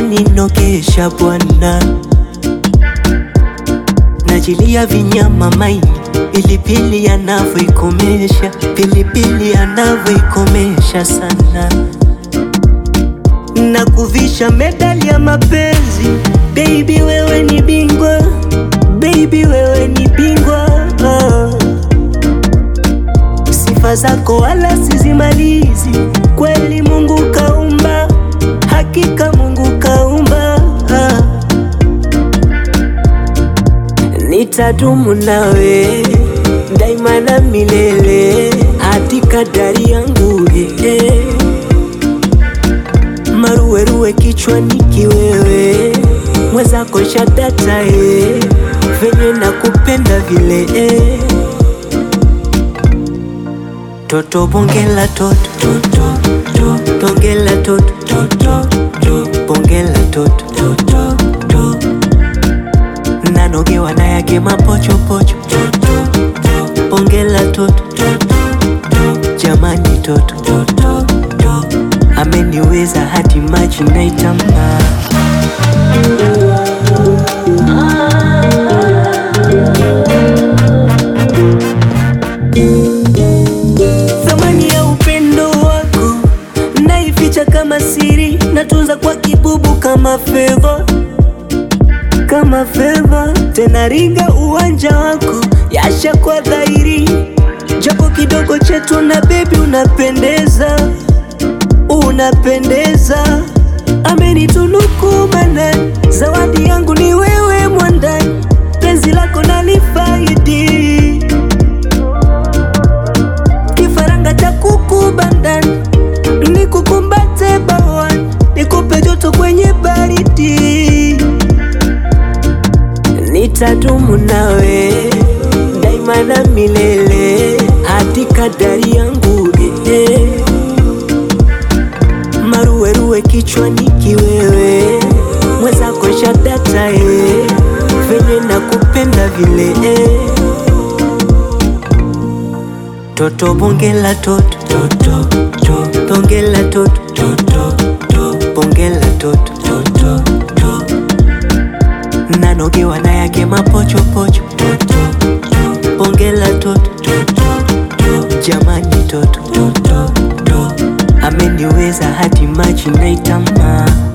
ameninokesha bwana, najilia vinyama maini, pilipili anavyoikomesha, pilipili anavyoikomesha sana, na kuvisha medali ya mapenzi. Baby wewe ni bingwa, baby wewe ni bingwa ah. Sifa zako wala sizimalizi, kweli Mungu kaumba, hakika Mungu kaumba ah. Nitadumu nawe daima na milele, hadi kadari yangu eh. Maruweruwe kichwani kiwewe, mwenzako shadata eh. Venye nakupenda vile eh. Toto bongela toto toto toto bongela toto toto toto bongela toto toto toto nanogewa na yake mapochopocho toto toto bongela toto toto toto jamani toto toto toto ameniweza hadi maji naitama Thamani ya upendo wako naificha kama siri, natunza kwa kibubu kama fedha, kama fedha. Tena ringa uwanja wako yasha kwa dhahiri, japo kidogo chetu na bebi, unapendeza, unapendeza. Amenitunuku manani, zawadi yangu ni wewe mwandani, penzi lako nalifaidi kifaranga cha kuku bandani, nikukumbate bawani, nikupe joto kwenye baridi. Nitadumu nawe daima na milele, hadi kadari yangu eh. Maruweruwe kichwani kiwewe, mwenzako shadata eh. Venye nakupenda vile eh. Toto bongela toto toto toto bongela toto toto toto bongela toto toto toto nanogewa na yake mapochopocho toto toto bongela toto toto toto jamani toto toto toto ameniweza hadi maji naitama